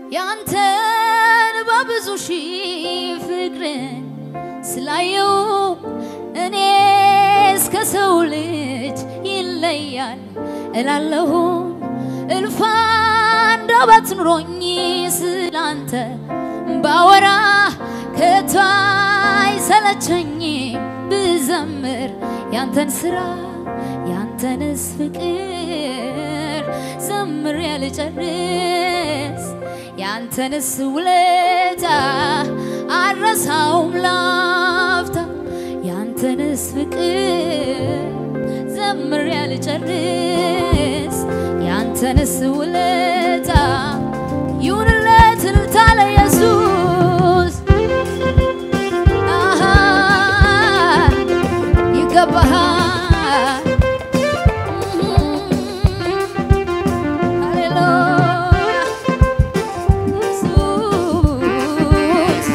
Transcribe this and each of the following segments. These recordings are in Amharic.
ያንተን በብዙ ሺህ ፍቅርን ስላየው እኔ እስከ ሰው ልጅ ይለያል እላለሁ እልፍ አንደበት ኑሮኝ ስላንተ ባወራ ከቶ አይሰለቸኝ ብዘምር ያንተን ስራ ያንተንስ ፍቅር ዘምር ያልጨርስ ያንተንስ ውለታ አረሳውም ላፍታ ያንተንስ ፍቅር ዘምር ያልጨርስ ያንተንስ ውለታ ይሁንለት እልልታ ለኢየሱስ አሃ ይገባሃል ሃሌሉያ ኢየሱስ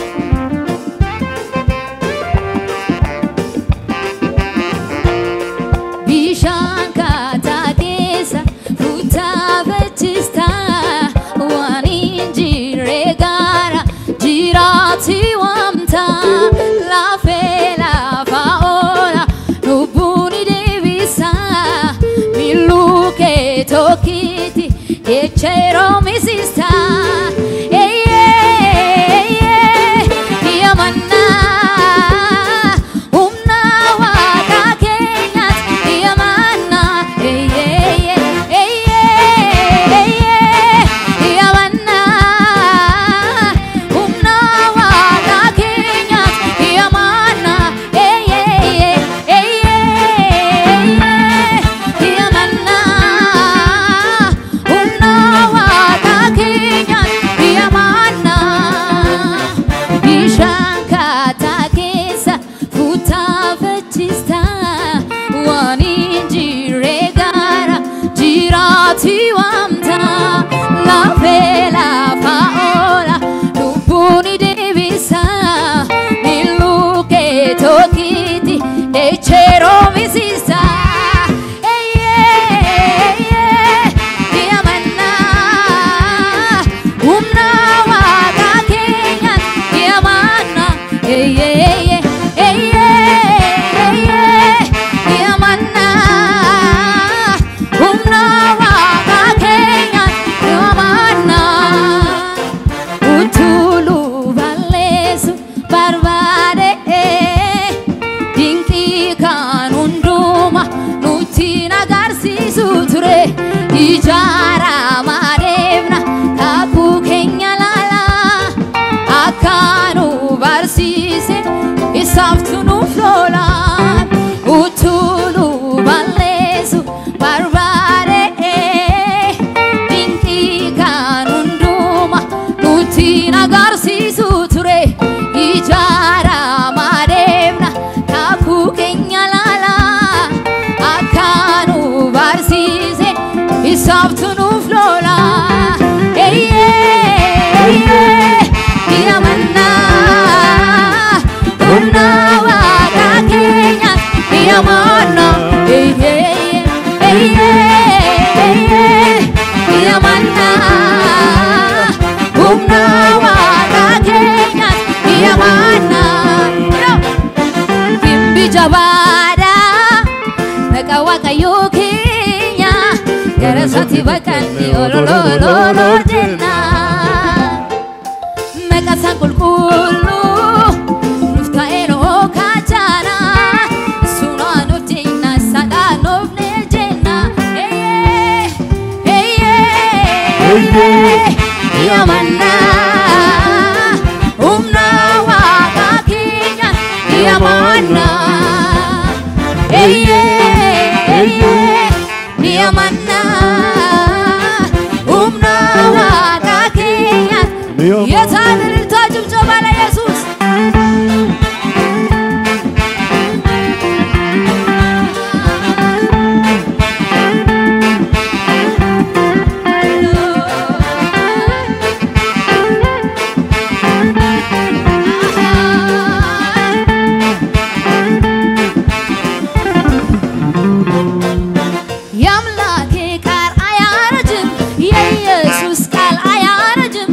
Bishaan kaataa keessa fuutaa fachistaa waan hin jirre gaara jiraati waamtaa lafee lafa oola lubbuun deebisaa miilluu kee tokkitti jecha yeroo misistaa. Yamannaa humna waaqa keenyaatti yamannaa yamannaa humna waaqa keenyaatti yamannaa yamannaa humna waaqa keenyaatti yamannaa. Bishaan kaataa keessa fuutaa fachistaa waan hin jirre gaara jiraati waamtaa lafee lafa oola lubbuun deebisaa miilluu kee tokkitti deecheroo misisaa. Humna waaqa keenyaatti yamannaa yamannaa humna waaqa keenyaatti yamannaa utuluu balleessu barbaade dinqii kan hunduma nutti agarsiisu ture ijaaramaa deemna kakuu keenya laala akka nu barsiise isaaftu nuuf loola utuluu balleessu barbaade dinqii kan hunduma nutti agarsiisu ture ijaaramaa deemna kakuu keenya laala akka nu barsiise isaaftu nuuf loola yamannaa humna waaqa keenya yamannaa yamannaa humna waaqa keenya yamannaa Gimbi jabaadha Naqa waaqayyoo keenya Gara isaatti baqanne ololololoo jenna Naqa isaa qulqulluu Nuuf ta'ee noo kaachana Sunaa nuuf jenna sadhaa nuuf ne jenna Eeyyee Eeyyee Yamannaa Humna waaqa keenya Yamannaa Eeyyee Yamannaa Humna waaqa keenya የታን እልልታ ጭብጨባ ለኢየሱስ የአምላኬ ቃል አያረጅም፣ የኢየሱስ ቃል አያረጅም፣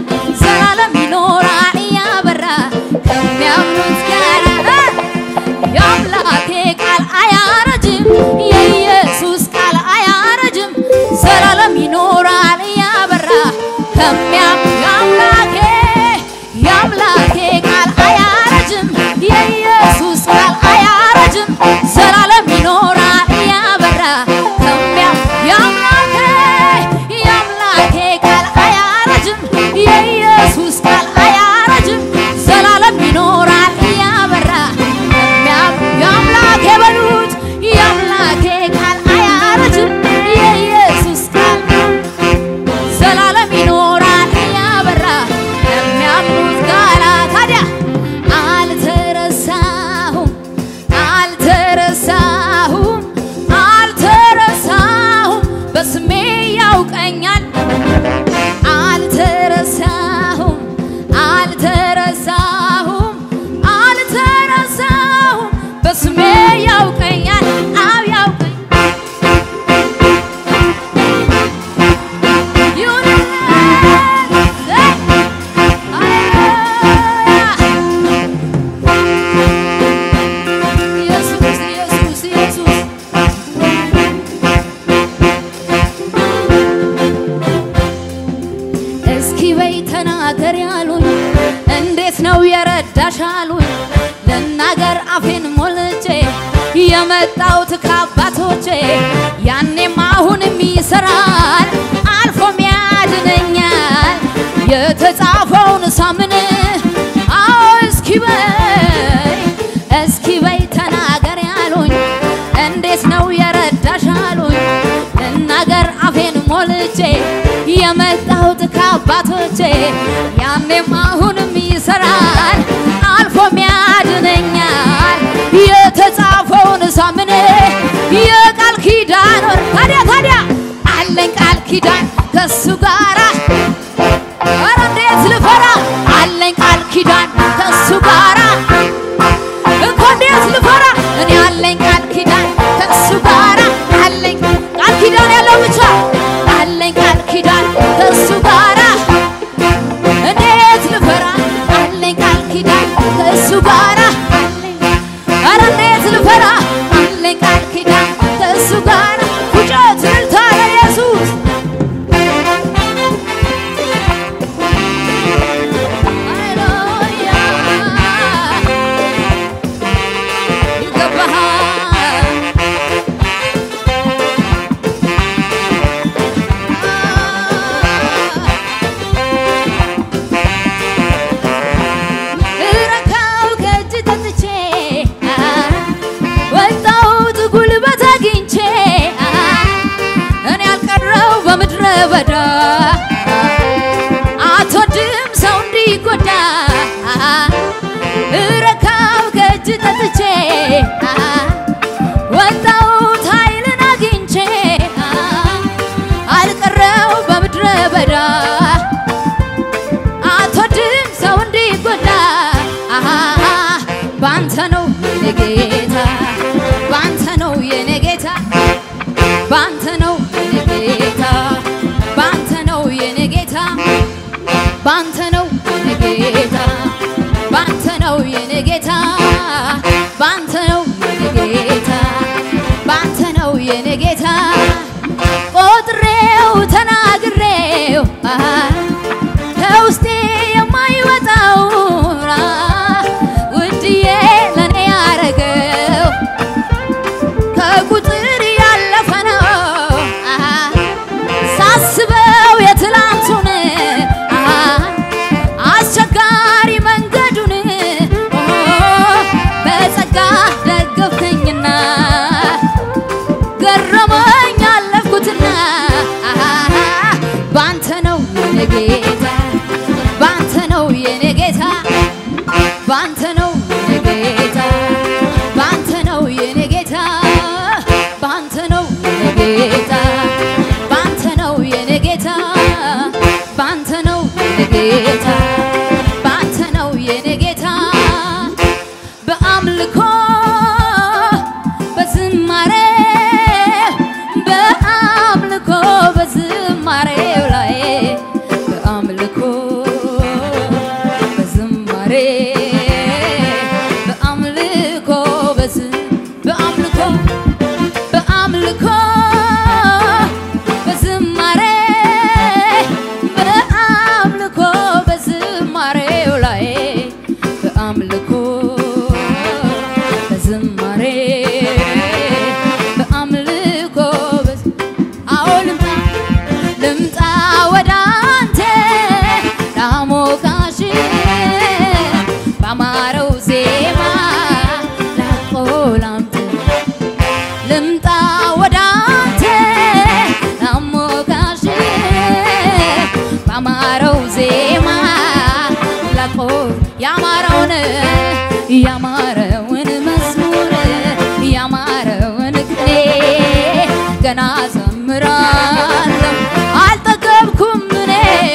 በይ ተናገር ያሉኝ እንዴት ነው የረዳሽ አሉኝ ልናገር አፌን ሞልቼ የመጣሁት ከአባቶቼ ያኔም አሁንም ይሰራል አልፎም ያድነኛል የተጻፈውን ሳምን አዎ እስኪ በይ እስኪ በይ ተናገር ያሉኝ እንዴት ነው የረዳሽ አሉኝ ልናገር አፌን ሞልቼ የመጣሁት ከአባቶቼ ያኔም አሁንም ይሰራል አልፎም ያድነኛል የተጻፈውን ሳምን የቃል ኪዳን ወር ታዲያ ታዲያ አለኝ ቃል ኪዳን ከሱ ጋራ ኧረ እንዴት ልፈራ አለኝ ቃል ኪዳን ከሱ ጋራ እኮ እንዴት ልፈራ እኔ አለኝ ቃል ኪዳን ከሱ ጋራ አለኝ ቃል ኪዳን ያለው ብቻ አለኝ ቃል ኪዳን ከሱ ጋራ እንዴት ልፈራ አለኝ ቃል ኪዳን ከሱ ጋራ ኧረ እንዴት ልፈራ አለኝ ቃል ኪዳን ከሱ ጋራ ፉጨት እልልታ ለኢየሱስ ሃሌሉያ ይገባሃል እረካው ከእጅ ጠጥቼ ወጣሁት ጉልበት አግኝቼ እኔ ያልቀረው በምድረ በዳ አትወድም ሰው እንዲጎዳ እረካው ከእጅ ጠጥቼ ወጣሁት ኃይልን አግኝቼ አልቀረው በምድረ በዳ አትወድም ሰው እንዲጎዳ ባንተ ነው የኔ ጌታ ባንተ ነው የኔ ጌታ ባንተ ነው የኔ ጌታ ባንተ ነው የኔ ጌታ ባንተ ነው የኔ ጌታ ባንተ ነው የኔ ጌታ ባንተ ነው የኔ ጌታ ባንተ ነው የኔ ጌታ ቆጥሬው ተናግሬው ከውስጤ የማይወጣው ውድዬ ለኔ ያረገው ከቁጥር ያለፈ ነው ሳስበው የትላንቱን አስቸጋሪ መንገዱን በጸጋ ደገፍከኝና ገረመኝ አለፍኩትና ባንተ ነው የኔ ጌታ ባንተ ነው የኔ ጌታ ባንተ ነው የኔ ጌታ ባንተ ነው የኔ ጌታ ባንተ ነው የኔ ጌታ ባንተ ነው የኔ ጌታ ባንተ ነው የኔ ጌታ ባንተ ነው የኔ ጌታ በአምልኮ በዝማሬ በአምልኮ በዝማሬው ላይ በአምልኮ በዝማሬ በአምልኮ በዝ በአምልኮ በአምልኮ በዝማሬ በአምልኮ በዝማሬው ላይ በአምልኮ በዝማሬ በአምልኮ በዝ አዎ ልምጣ ልምጣ ወደ አንተ ላሞቃሽ ባማረው ዜማ ላቆላምጥ ልምጣ ወደ አንተ ላሞቃሽ ባማረው ዜማ ላቆ ያማረውን ያማረውን መዝሙር ያማረውን ቅኔ ገና ዘምራለሁ አልጠገብኩም እኔ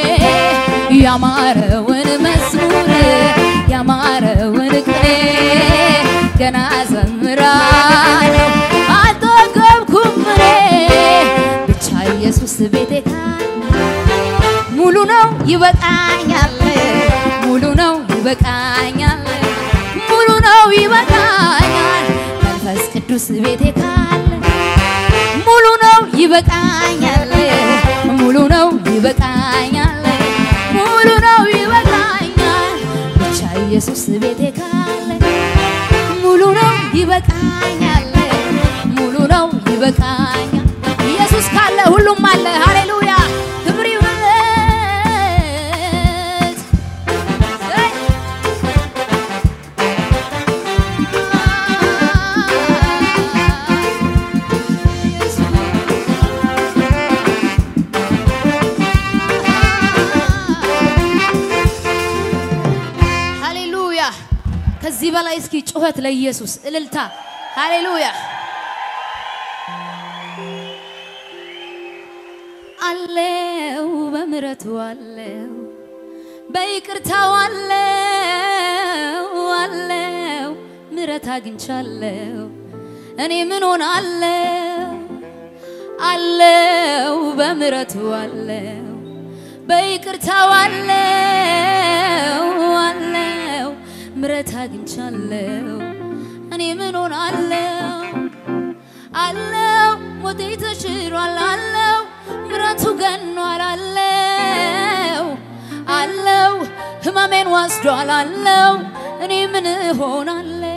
ያማረውን መዝሙር ያማረውን ቅኔ ገና ዘምራለሁ አልጠገብኩም እኔ ብቻ ኢየሱስ ቤቴ ካለ ሙሉ ነው ይበቃኛል፣ ሙሉ ነው ይበቃኛል፣ ሙሉ ነው ይበቃኛል። መንፈስ ቅዱስ ቤቴ ካለ ሙሉ ነው ይበቃኛል፣ ሙሉ ነው ይበቃኛል፣ ሙሉ ኢየሱስ ቤቴ ካለ ሙሉ ነው ይበቃኛል፣ ሙሉ ነው ይበቃኛል። ኢየሱስ ካለ ሁሉም አለ። ሃሌሉያ ክብር ይሁንለት። ዘይ ሃሌሉያ ከዚህ በላይ እስኪ ጩኸት ለኢየሱስ እልልታ። ሃሌሉያ አለው በምሕረቱ አለው በይቅርታው አለው አለው ምሕረት አግኝቻለሁ እኔ ምን ሆናለሁ አለው በምሕረቱ አለው በይቅርታው አለው አለው ምሕረት አግኝቻለሁ እኔ ምን ሆናለሁ አለው ሞቴ ተሽሯል አለው ምሕረቱ ገኗል አለው አለው ህመሜን ወስዷል አለው እኔ ምን እሆናለሁ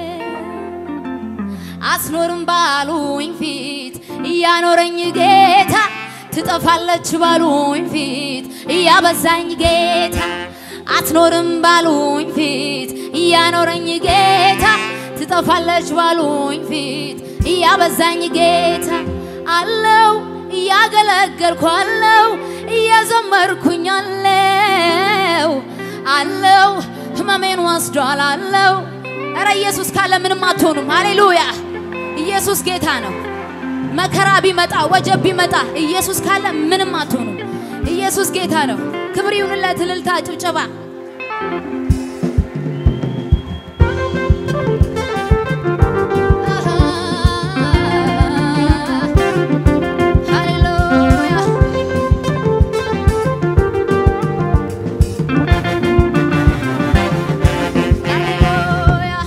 አስኖርም ባሉኝ ፊት እያኖረኝ ጌታ ትጠፋለች ባሉኝ ፊት እያበዛኝ ጌታ አትኖርም ባሉኝ ፊት እያኖረኝ ጌታ ትጠፋለች ባሉኝ ፊት እያበዛኝ ጌታ አለው እያገለገልኩ አለው እየዘመርኩኝ አለው አለው ህመሜን ወስዷል አለው እረ ኢየሱስ ካለ ምንም አትሆኑም። ሃሌሉያ ኢየሱስ ጌታ ነው። መከራ ቢመጣ ወጀብ ቢመጣ ኢየሱስ ካለ ምንም አትሆኑም። ኢየሱስ ጌታ ነው። ክብር ይሁንለት። እልልታ፣ ጭብጨባ ሃሌሉያ ሃሌሉያ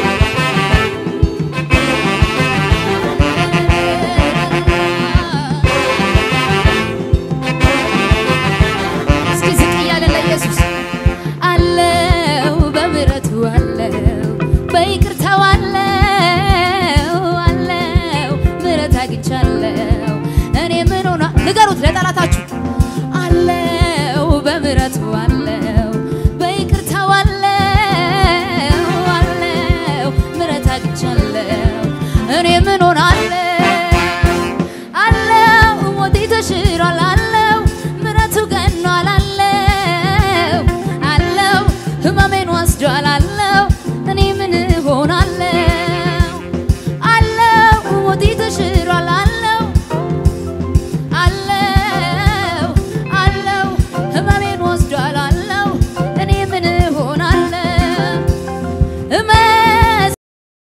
እስኪ ዝቅ እያለን ለኢየሱስ አለው በምሕረቱ አለው በይቅርታው አለው አለው ምሕረት አግኝቻለሁ እኔ ምን ሆና ንገሩት ለጠላታችሁ